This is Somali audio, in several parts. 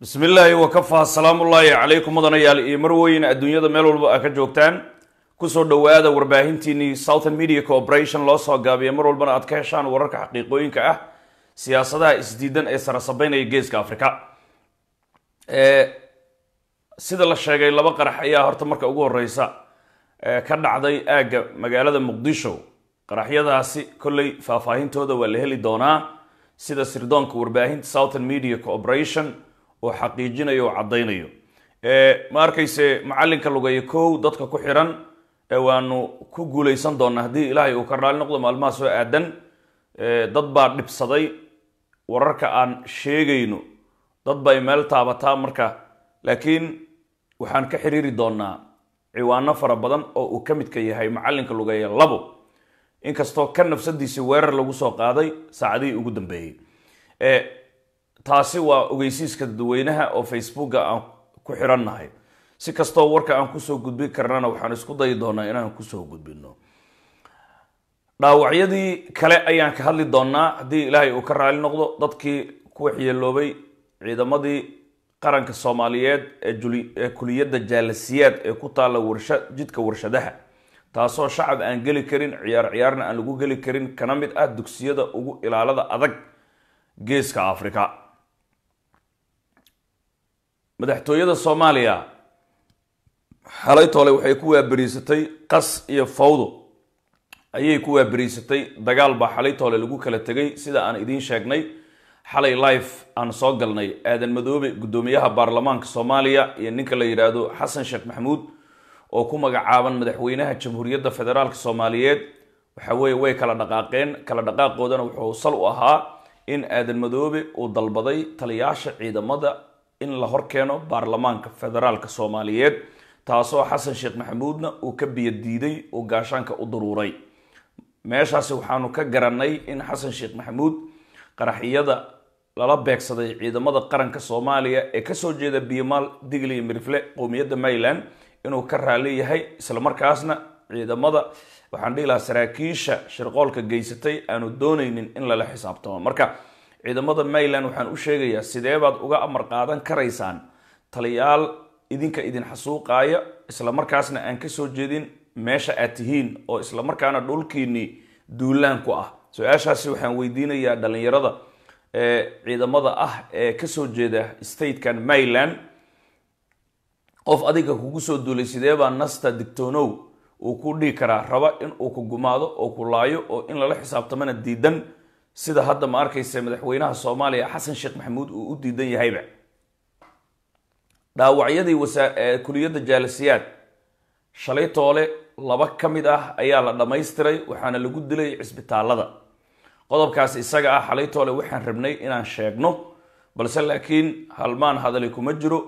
bismi illaahi wakafaa salaamullaahi calaykum mudanayaal iyo marweyn adduunyada meel walba a ka joogtaan kusoo dhowaada warbaahintiinii southern media corporation loo soo gaabiya mar walbana aad ka heshaan wararka xaqiiqooyinka ah siyaasadaha isdiidan ee sarasabeynaya geeska africa sida la sheegay laba qarax ayaa horta marka ugu horeysa ka dhacday aagga magaalada muqdisho qaraxyadaasi kolley faahfaahintooda waa la heli doonaa sida sirdoonka warbaahinta southern media corporation oo xaqiijinayo oo caddaynayo ma arkayse macalinka lugeeya kow dadka ku xiran waanu ku guuleysan doonaa haddii ilaahay uu ka raali noqdo maalmaha soo aadan dad baa dhibsaday wararka aan sheegayno dad bay meel taabataa marka laakiin waxaan ka xiriiri doonaa ciwaano fara badan oo uu ka midka yahay macalinka lugeeya labo inkastoo ka nafsadiisi weerar lagu soo qaaday saacadihii ugu dambeeyey taasi waa ogeysiiska dadweynaha oo facebooka aan ku xirannahay si kastoo warka aan kusoo gudbin karnana waxaan isku dayi doonaa inaan kusoo gudbino dhaawacyadii kale ayaan ka hadli doonaa haddii ilaahay uu ka raali noqdo dadkii ku waxyeeloobay ciidamadii qaranka soomaaliyeed ee kuliyadda jaalasiyaad ee ku taalla warsha jidka warshadaha taasoo shacab aan geli karin ciyaar ciyaarna aan lagu geli karin kana mid ah dugsiyada ugu ilaalada adag geeska africa madaxtooyada soomaaliya xalay toole waxay ku waaberiisatay qas iyo fawdo ayay ku waaberiisatay dagaal baa xalay toole lagu kala tegay sida aan idiin sheegnay xalay life aan soo galnay aadan madoobe guddoomiyaha baarlamaanka soomaaliya iyo ninka la yidhaahdo xasan sheekh maxamuud oo ku magacaaban madaxweynaha jamhuuriyadda federaalk soomaaliyeed waxa weye way kala dhaqaaqeen kala dhaqaaqoodana wuxuu sal u ahaa in aadan madoobe uu dalbaday taliyaasha ciidamada in la horkeeno baarlamaanka federaalk soomaaliyeed taasoo xasan sheekh maxamuudna uu ka biyadiiday uu gaashaanka u daruuray meeshaasi waxaanu ka garanay in xasan sheekh maxamuud qaraxiyada lala beegsaday ciidamada qaranka soomaaliya ee kasoo jeeda biyomaal digli iyo mirifle qowmiyadda mayland inuu ka raali yahay islamarkaasna ciidamada waxaan dhihi lahaa saraakiisha shirqoolka geysatay aanu doonaynin in lala xisaabtamo marka ciidamada mayland waxaan u sheegayaa sidee baad uga amar qaadan karaysaan taliyaal idinka idin xasuuqaaya islamarkaasna aan kasoo jeedin meesha aad tihiin oo islamarkaana dhulkiinii duulaan ku ah su-aashaasi waxaan weydiinayaa dhalinyarada ciidamada ah ee kasoo jeeda statekan mayland qof adiga kugu soo duulay sidee baa nasta digtoonow uu ku dhihi karaa raba in uu ku gumaado oo ku laayo oo in lala xisaabtamana diidan sida hadda ma arkaysa madaxweynaha soomaaliya xasan sheekh maxamuud uu u diidan yahayba dhaawacyadii kuliyadda jaalasiyaad shalay toole laba ka mid ah ayaa la dhammaystiray waxaana lagu dilay cisbitaalada qodobkaas isaga ah xalay toole waxaan rabnay inaan sheegno balse laakiin halmaan hadali kuma jiro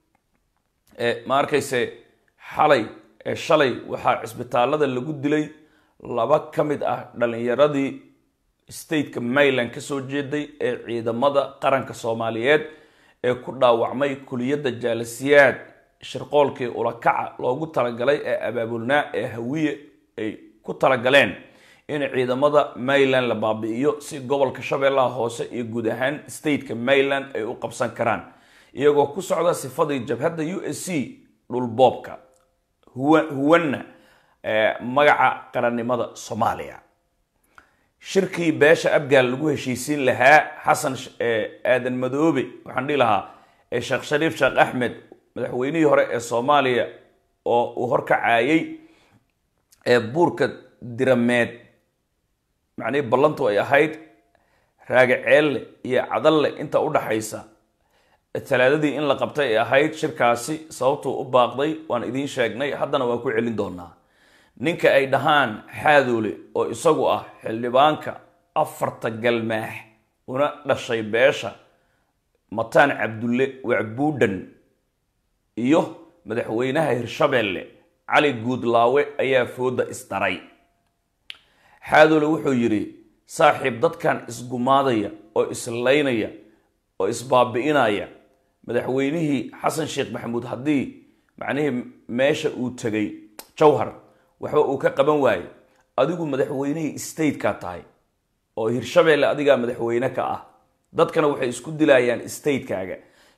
ma arkayse xalay ee shalay waxaa cisbitaalada lagu dilay laba ka mid ah dhalinyaradii stateka mayland kasoo jeeday ee ciidamada qaranka soomaaliyeed ee ku dhaawacmay kuliyadda jaalasiyaad shirqoolkii ulakaca loogu talagalay ee abaabulnaa ee hawiye ay ku talagaleen in ciidamada mayland la baabi'iyo si gobolka shabeellaha hoose iyo guud ahaan stateka mayland ay u qabsan karaan iyagoo ku socda sifadii jabhadda u s c dhulboobka huwanna magaca qarannimada soomaaliya shirkii beesha abgaal lagu heshiisiin lahaa xasan aadan madoobe waxaan dhihi lahaa sheekh shariif sheekh axmed madaxweynihii hore ee soomaaliya oo uu horkacaayay ee buurka dirameed macnihii ballantu ay ahayd raagaceelle iyo cadalle inta u dhaxaysa talaadadii in la qabtay ay ahayd shirkaasi sababtuu u baaqday waan idiin sheegnay haddana waan ku celin doonaa ninka ay dhahaan xaadoole oo isagu ah xildhibaanka afarta galmaax una dhashay beesha mataan cabdulle wacbuudhan iyo madaxweynaha hirshabeelle cali guudlaawe ayaa fooda isdaray xaadoole wuxuu yidhi saaxiib dadkan isgumaadaya oo islaynaya oo isbaabi'inaya madaxweynihii xasan sheekh maxamuud haddii macnihii meesha uu tegay jawhar waxba uu ka qaban waayo adigu madaxweynihii stateka tahay oo hirshabeelle adigaa madaxweyne ka ah dadkana waxay isku dilayaan statekaaga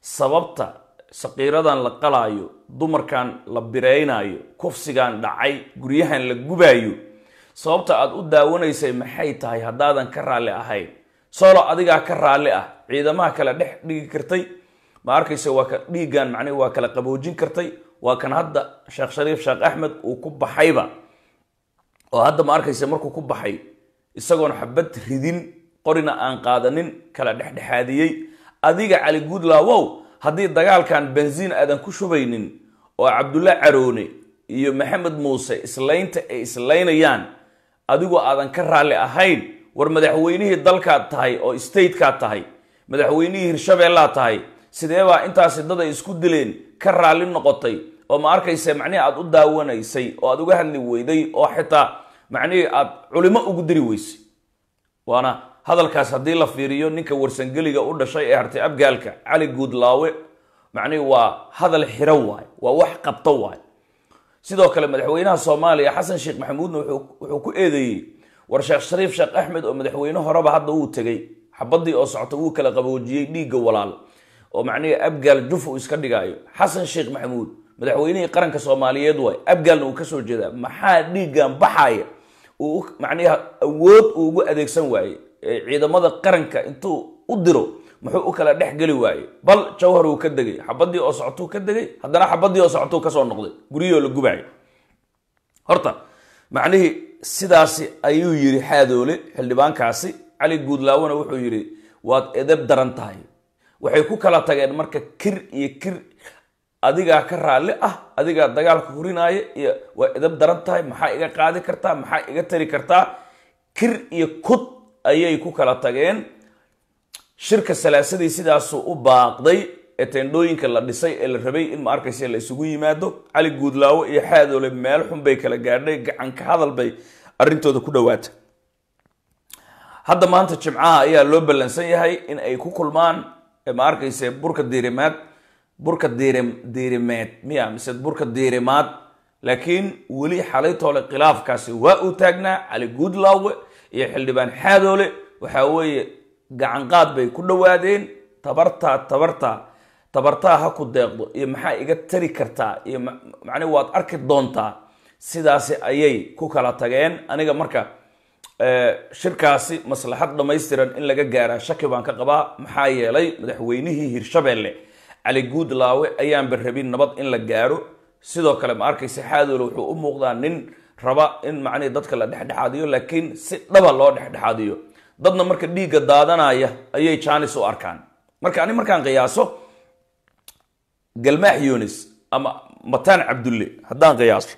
sababta saqiiradan la qalaayo dumarkan la biraynayo kufsigan dhacay guryahan la gubaayo sababta aad u daawanaysay maxay tahay haddaadan ka raalli ahayn solo adigaa ka raalli ah ciidamaha kale dhex dhigi kartay ma arkayse waa ka dhiiggan macnihi waa kala qaboojin kartay waa kan hadda sheekh shariif sheekh axmed uu ku baxayba oo hadda ma arkayse markuu ku baxay isagoon xabad ridin qorina aan qaadanin kala dhexdhexaadiyey adiga cali guudlaawow haddii dagaalkan benziin aadan ku shubaynin oo cabdulla caroone iyo maxamed muuse islaynta ay islaynayaan adigoo aadan ka raalli ahayn war madaxweynihii dalkaad tahay oo statekaad tahay madaxweynihii hirshabeellaad tahay sideebaa intaasi dad ay isku dileen ka raalli noqotay oo ma arkayse macnihii aad u daawanaysay oo aad uga hadli weyday oo xitaa macnihii aad culimo ugu diri weysay waana hadalkaas haddii la fiiriyo ninka warsangeliga u dhashay ee hartay abgaalka cali guudlaawe macnihi waa hadal xiro waay waa wax qabto waay sidoo kale madaxweynaha soomaaliya xasan sheekh maxamuudna wuxuu ku eedeeyey war sheekh shariif sheekh axmed oo madaxweyne horeba hadda wuu tegey xabadii oo socota wuu kala qaboojiyey dhiigga walaal oo macnihii abgaal juf uu iska dhigaayo xasan sheekh maxamuud madaxweynihii qaranka soomaaliyeed waay abgaalna uu kasoo jeedaa maxaa dhiiggan baxaya uu macnihi awood uu ugu adeegsan waaye ciidamada qaranka intuu u diro muxuu u kala dhex geli waaye bal jawhar uu ka degay xabadii oo socotuu ka degay haddana xabadii oo socotuu kasoo noqday guryahoo la gubaayo horta macnihii sidaasi ayuu yiri xaadoole xildhibaankaasi cali guudlaawona wuxuu yidhi waad edeb daran tahay waxay ku kala tageen marka kir iyo kir adigaa ka raalli ah adigaa dagaalka hurinaya iyo waa edab daran tahay maxaa iga qaadi kartaa maxaa iga tari kartaa kir iyo kud ayay ku kala tageen shirka salaasadii sidaasuu u baaqday ee teendhooyinka la dhisay ee la rabay in ma arkaysa la isugu yimaado cali guudlaawo iyo xaadoole meel xun bay kala gaadhay gacanka hadal bay arrintooda ku dhawaata hadda maanta jimcaha ayaa loo ballansan yahay in ay ku kulmaan ma arkayse burka diirimaad burka diirim diirimeed miya mise burka diirimaad laakiin weli xalaytoole khilaafkaasi waa uu taagnaa cali guudlaawe iyo xildhibaan xaadoole waxaa weeye gacanqaad bay ku dhowaadeen tabartaa tabartaa tabartaa ha ku deeqdo iyo maxaa iga tari kartaa iyo macnii waad arki doontaa sidaasi ayay ku kala tageen aniga marka shirkaasi maslaxad dhammaystiran in laga gaaraa shaki baan ka qabaa maxaa yeelay madaxweynihii hirshabeelle cali guudlaawe ayaanba rabin nabad in la gaaro sidoo kale ma arkaysa xaadoole wuxuu u muuqdaa nin raba in macnihii dadka la dhexdhexaadiyo laakiin si dhaba loo dhexdhexaadiyo dadna marka dhiigga daadanaya ayay jaanis u arkaan marka ani markaan qiyaaso galmaax yunis ama mataan cabdulle haddaan qiyaaso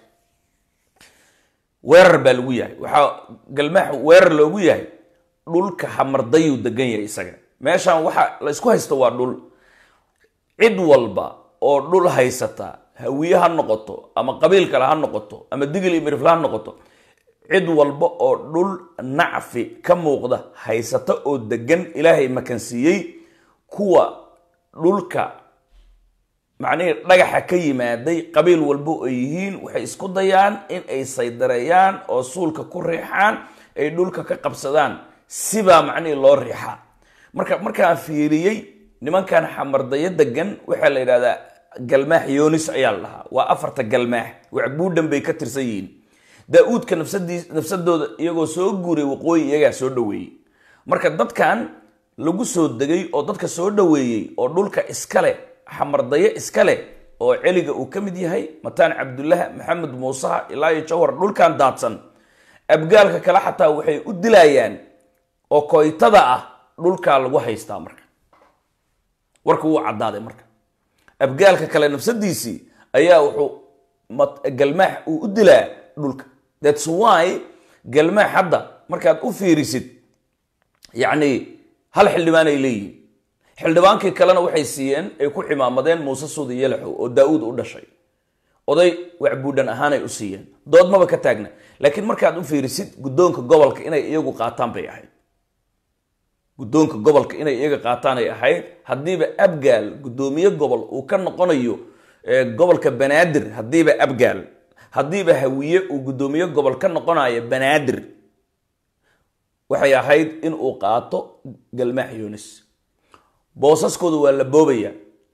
weerar baa lagu yahay waxaa galmaax weerar loogu yahay dhulka hamardayuu degan yahay isaga meeshaan waxa la isku haysto waa dhul cid walba oo dhul haysata hawiye ha noqoto ama qabiil kale ha noqoto ama digil iyo mirifle ha noqoto cid walba oo dhul nacfi ka muuqda haysata oo degan ilaahay makansiiyey kuwa dhulka macnihii dhagaxa ka yimaaday qabiil walba ay yihiin waxay isku dayaan in ay saydareeyaan oo suulka ku riixaan ay dhulka ka qabsadaan sibaa macnihii loo riixaa marka markaan fiiriyey nimankan xamardayo degan waxaa la yidhahdaa galmaax yonis ayaa la dhahaa waa afarta galmaax wacbuudhan bay ka tirsan yihiin daa-uudka nafsadii nafsadooda iyagoo soo guuray waqooyi iyagaa soo dhaweeyey marka dadkan lagu soo degay oo dadka soo dhaweeyey oo dhulka iskale xamardayo iskale oo celiga uu ka mid yahay mataan cabdullaha maxamed muusaha ilaa iyo jawhar dhulkan daadsan abgaalka kale xataa waxay u dilayaan oo koytada ah dhulkaa lagu haystaa marka warka wuu caddaaday marka abgaalka kale nafsadiisii ayaa wuxuu galmaax uu u dilaa dhulka thats why galmaax hadda markaad u fiirisid yacni hal xildhibaan ay leeyihiin xildhibaankii kalena waxay siiyeen ay ku ximaamadeen muuse suudi yalaxow oo daa-uud u dhashay oday wacbuudhan ahaanay u siiyeen doodmaba ka taagna laakiin markaad u fiirisid guddoonka gobolka inay iyagu qaataan bay ahayd guddoonka gobolka inay iyaga qaataan ay ahayd haddiiba abgaal guddoomiye gobol uu ka noqonayo gobolka banaadir haddiiba abgaal haddiiba hawiye uu guddoomiye gobol ka noqonayo banaadir waxay ahayd in uu qaato galmaax yunis boosaskooda waa la boobaya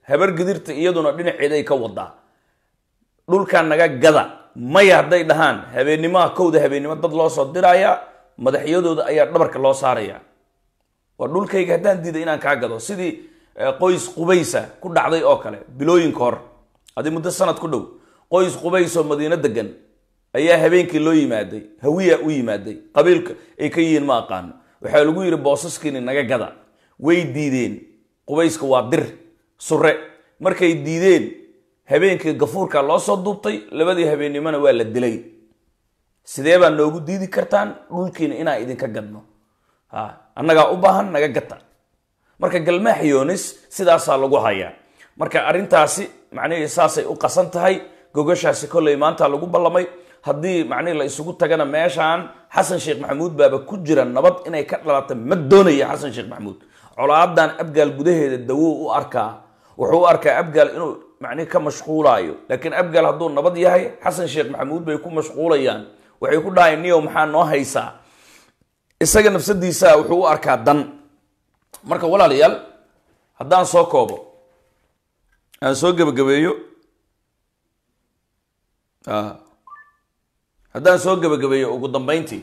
habar gidirta iyaduna dhinaceeday ka wadaa dhulkan naga gada maya hadday dhahaan habeenimaha kowda habeennimo dad loo soo dirayaa madaxyadooda ayaa dhabarka loo saaraya waa dhulkayga haddaan diiday inaan kaa gado sidii qoys qubaysa ku dhacday oo kale bilooyinka hor adi muddo sanad ku dhow qoys qubays oo madiino degan ayaa habeenkii loo yimaaday hawiya u yimaaday qabiilka ay ka yihiin ma aqaano waxaa lagu yidhi boosaskiini naga gada way diideen qubayska waa dir sure markay diideen habeenkii gafuurka loo soo duubtay labadii habeennimona waa la dilay sidee baa noogu diidi kartaan dhulkiina inaan idinka gadno ha annagaa u baahan naga gata marka galmaax yoonis sidaasaa lagu hayaa marka arrintaasi macnihii saasay u qasan tahay gogashaasi kolley maanta lagu ballamay haddii macnihii la isugu tagana meeshaan xasan sheekh maxamuud baaba ku jira nabad inay ka dhalata ma doonaya xasan sheekh maxamuud colaadan abgaal gudaheeda dawow u arkaa wuxuu u arkaa abgaal inuu macnihi ka mashquulaayo laakiin abgaal hadduu nabad yahay xasan sheekh maxamuud bay ku mashquulayaan waxay ku dhahayn niyow maxaa noo haysaa isaga nafsadiisa wuxuu u arkaa dan marka walaalayaal haddaan soo koobo aan soo gebagabeeyo haddaan soo gebagabeeyo ugu dambeyntii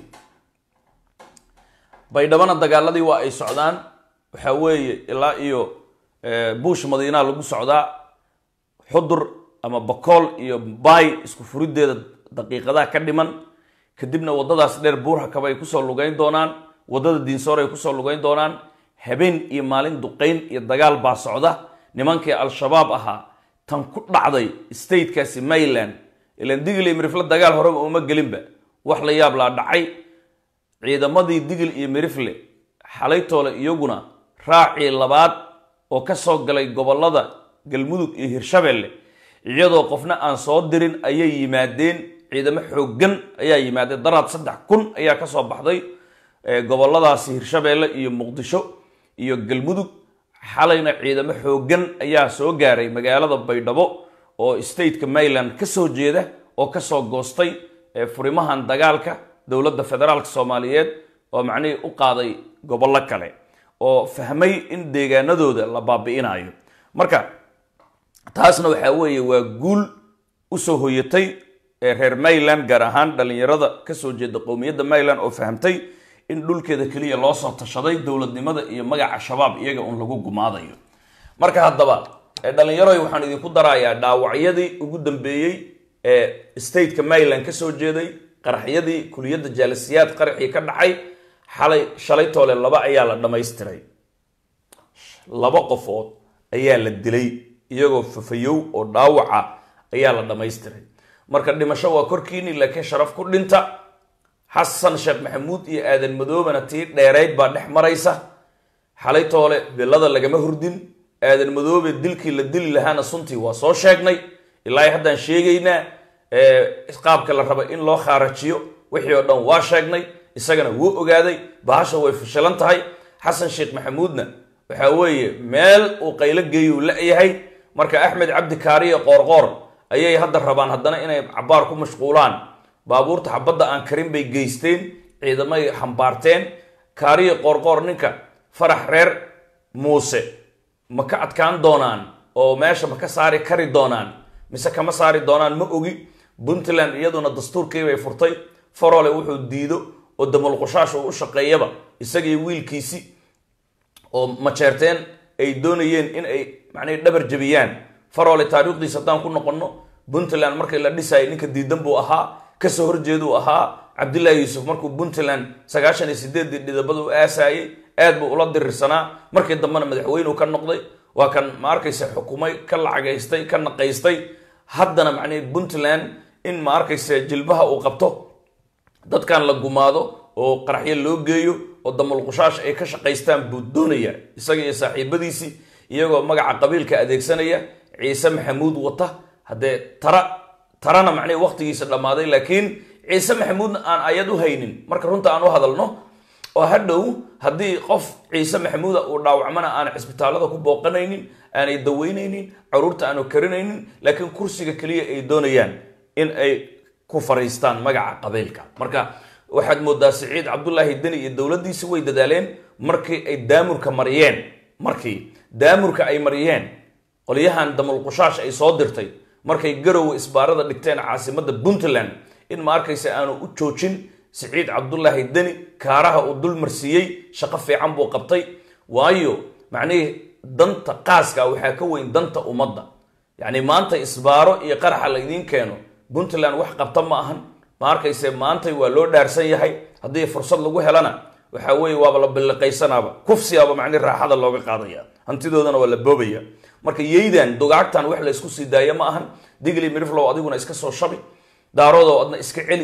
baydhabana dagaaladii waa ay socdaan waxaa weeye ilaa iyo buush madiinaa lagu socdaa xudur ama bakool iyo baay isku furiddeeda daqiiqadaha ka dhiman kadibna waddadaas dheer buurhakaba ay kusoo lugeyn doonaan waddada diinsoor ay kusoo lugeyn doonaan habeen iyo maalin duqayn iyo dagaal baa socda nimankii al-shabaab ahaa tan ku dhacday statekaasi mayland ilan digil iyo mirifle dagaal horeba uma gelinba wax la yaab laa dhacay ciidamadii digil iyo mirifle xalaytoole iyaguna raacii labaad oo ka soo galay gobollada galmudug iyo hirshabelle iyadoo qofna aan soo dirin ayay yimaadeen ciidamo xooggan ayaa yimaadeen daraad saddex kun ayaa ka soo baxday gobolladaasi hirshabelle iyo muqdisho iyo galmudug xalayna ciidamo xooggan ayaa soo gaaray magaalada baydhabo oo stateka mayland ka soo jeeda oo kasoo goostay furimahan dagaalka dowladda federaalka soomaaliyeed oo macnihii u qaaday gobollo kale oo fahmay in deegaanadooda la baabi'inayo marka taasna waxaa weeye waa guul usoo hoyatay reer mayland gaar ahaan dhallinyarada kasoo jeeda qowmiyadda mayland oo fahamtay in dhulkeeda keliya loo soo tashaday dowladnimada iyo magaca shabaab iyaga un lagu gumaadayo marka haddaba dhallinyaroy waxaan idinku darayaa dhaawacyadii ugu dambeeyey ee stateka mayland kasoo jeeday qaraxyadii kuliyadda jaalisiyaad qaraxii ka dhacay xalay shalay toole laba ayaa la dhammaystiray laba qofood ayaa la dilay iyagoo fafayow oo dhaawaca ayaa la dhammaystiray marka dhimasho waa korkiini laakiin sharaf ku dhinta xasan sheekh maxamuud iyo aadan madoobana tii dheerayd baa dhex maraysa xalay toole billada lagama hurdin aadan madoobe dilkii la dili lahaana suntii waa soo sheegnay ilaa haddaan sheegaynaa qaabka la raba in loo khaarajiyo wixii oo dhan waa sheegnay isagana wuu ogaaday bahasha way fashilan tahay xasan sheekh maxamuudna waxaa weeye meel uu qaylo geeyuu la-yahay marka axmed cabdi kaariye qoorqoor ayay hadda rabaan haddana inay cabaar ku mashquulaan baabuurta xabadda aan karin bay geysteen ciidamay xambaarteen kaariye qoorqoor ninka farax reer muuse ma ka adkaan doonaan oo meesha ma ka saari kari doonaan mise kama saari doonaan ma ogi puntland iyaduna dastuurkiibay furtay farole wuxuu diido oo damalqushaasha uu u shaqeeyaba isagii wiilkiisi oo majeerteen ay doonayeen in ay macnihii dhabar jabiyaan farole taariikhdiisa haddaan ku noqonno puntland markii la dhisayay ninka diidan buu ahaa kasoo horjeeduu ahaa cabdullaahi yuusuf markuu puntland sagaashan iyo sideeddii dhidabada u aasaayay aad buu ula dirirsanaa markii dambena madaxweyneu ka noqday waa kan ma arkaysa xukumay ka lacagaystay ka naqaystay haddana macnihii puntland in ma arkaysa jilbaha uu qabto dadkan la gumaado oo qaraxyo loo geeyo oo damalqushaash ay ka shaqaystaan buu doonaya isaga iyo saaxiibadiisii iyagoo magaca qabiilka adeegsanaya ciise maxamuud wata haddee tara tarana macnihii waqtigiisa dhammaaday laakiin ciise maxamuudna aan ayad u haynin marka runta aan u hadalno oo hadhow haddii qof ciise maxamuuda uu dhaawacmana aan cisbitaalada ku booqanaynin aanay daweynaynin caruurta aanu karinaynin laakiin kursiga keliya ay doonayaan in ay ku fariistaan magaca qabiilka marka waxaad moodaa siciid cabdulaahi deni iyo dowladdiisi way dadaaleen markii ay daamurka mariyeen markii daamurka ay mariyeen qolyahan damulqushaash ay soo dirtay markay garowe isbaarada dhigteen caasimadda puntland in ma arkaysa aanu u joojin siciid cabdulaahi deni kaaraha uu dul marsiiyey shaqo fiican buu qabtay waayo macnihii danta qaaska waxaa ka weyn danta ummadda yacni maanta isbaaro iyo qaraxa laydiin keeno puntland wax qabta ma ahan ma arkayse maantay waa loo dhaarsan yahay haddii fursad lagu helana waxa weeye waaba la billiqaysanaaba kufsigaaba macni raaxada looga qaadaya hantidoodana waa la boobaya marka yeydan dugaagtan wax la isku sii daaya ma ahan digli miriflow adiguna iska soo shabi daaroodow adna iska celi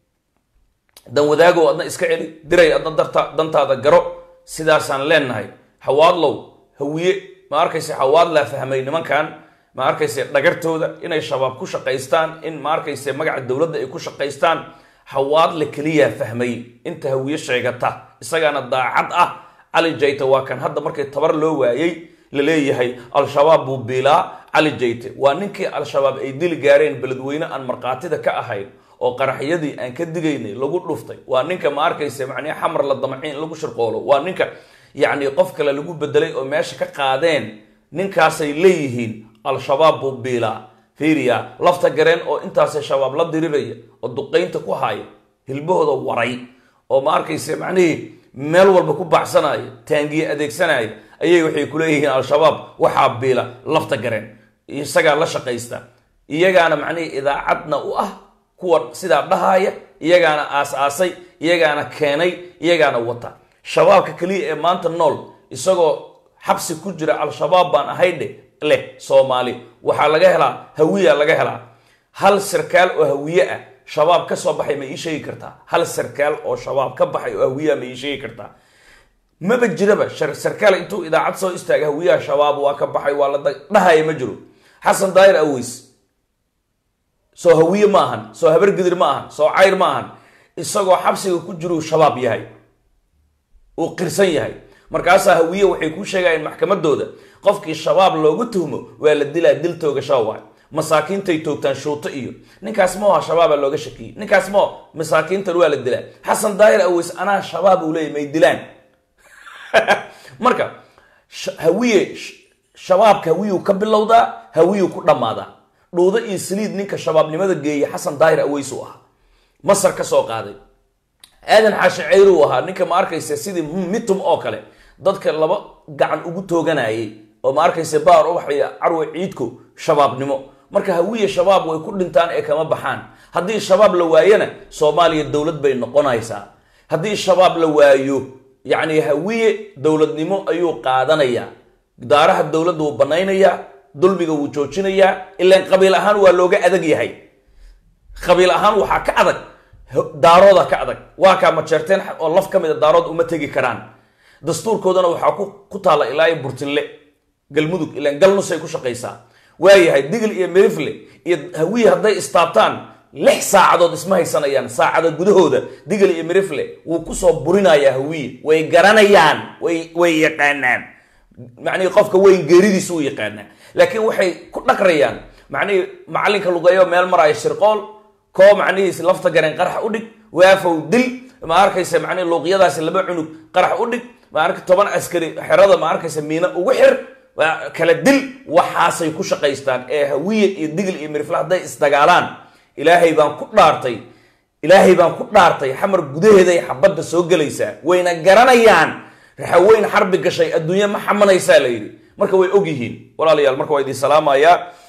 dan wadaagow adna iska celi diray adna darta dantaada garo sidaasaan leenahay hawaadlow hawiye ma arkayse hawaad laa fahmay nimankan ma arkayse dhagartooda inay shabaab ku shaqaystaan in ma arkayse magaca dowladda ay ku shaqaystaan hawaadle keliyaa fahmay inta hawiye sheegata isagaana daacad ah cali jayte waa kan hadda markii tabar loo waayey la leeyahay al-shabaab buu biilaa cali jayte waa ninkii al-shabaab ay dili gaareen beledweyne aan markhaatida ka ahayn oo qaraxyadii aan ka digaynay lagu dhuftay waa ninka ma arkayse macnihi xamar la damciin lagu shirqoolo waa ninka yacni qof kale lagu bedelay oo meesha ka qaadeen ninkaasay leeyihiin al-shabaab buu biilaa fiiriya lafta gareen oo intaasay shabaab la diriraya oo duqaynta ku haya hilbahooda waray oo ma arkayse macnihii meel walba ku baxsanaya taangiye adeegsanaya ayay waxay ku leeyihiin al-shabaab waxaa biila lafta gareen isagaa la shaqaysta iyagaana macnihii idaacadna u ah kuwa sidaa dhahaya iyagaana aas-aasay iyagaana keenay iyagaana wata shabaabka keliya ee maanta nool isagoo xabsi ku jira al-shabaab baan ahaydhe leh soomaali waxaa laga helaa hawiya laga helaa hal sarkaal oo hawiye ah shabaab ka soo baxay ma ii sheegi kartaa hal sarkaal oo shabaab ka baxay oo hawiyaa ma ii sheegi kartaa maba jiraba sarkaal intuu idaacad soo istaaga hawiyaha shabaab waa ka baxay waa la dhahaya ma jiro xasan daayir aweys soo hawiye ma ahan soo habargidir ma ahan soo cayr ma ahan isagoo xabsiga ku jiruu shabaab yahay uu qirsan yahay markaasaa hawiye waxay kuu sheegayeen maxkamadooda qofkii shabaab loogu tuhmo waa la dilaa dil toogashaa waay masaakiintay toogtaan shuuto iyo ninkaas maoha shabaaba looga shakiyey ninkaas mao masaakiintan waa la dilaa xasan daayir aweys anaa shabaab uu leeyay may dilaan marka hawiye shabaabka hawiyuu ka bilowdaa hawiyuu ku dhammaadaa dhuudo iyo saliid ninka shabaabnimada geeyay xasan daayir aweys uu ahaa masar ka soo qaaday aadan xaashi ceyr uu ahaa ninka ma arkaysa sidii mitum oo kale dadka laba gacan ugu tooganayay oo ma arkaysa baar ubaxay carwe ciidku shabaabnimo marka hawiye shabaab way ku dhintaan ee kama baxaan haddii shabaab la waayana soomaaliya dowlad bay noqonaysaa haddii shabaab la waayo yacni hawiye dowladnimo ayuu qaadanayaa daaraha dowladda wuu banaynayaa dulmiga wuu joojinayaa ilaan qabiil ahaan waa looga adag yahay qabiil ahaan waxaa ka adag daarooda ka adag waa kaa majeerteen oo laf ka mida daarood uma tegi karaan dastuurkoodana waxaa ku taalla ilaa iyo burtinle galmudug ilaan galnusay ku shaqaysaa waayahay digl iyo merifle iyo hawiye hadday istaabtaan lix saacadood isma haysanayaan saacada gudahooda digl iyo merifle wuu kusoo burinayaa hawiye way garanayaan way way yaqaanaan macnihii qofka weyn geeridiisa u yaqaanaa laakiin waxay ku dhaqrayaan macnihii macalinka lugeeyo meel maraayo shirqool koo macnihiis lafta gareen qarax u dhig waafow dil ma arkaysa macnihi luuqyadaasi laba cunug qarax u dhig ma arka toban askari xerada ma arkaysa miina ugu xir kala dil waxaasay ku shaqaystaan ee hawiye iyo digl iyo mirifle hadday isdagaalaan ilaahay baan ku dhaartay ilaahay baan ku dhaartay xamar gudaheeday xabadda soo gelaysaa wayna garanayaan raxaweyn xarbi gashay adduunye ma xamanaysaa la yidhi marka way og yihiin walaalayaal marka waa idin salaamayaa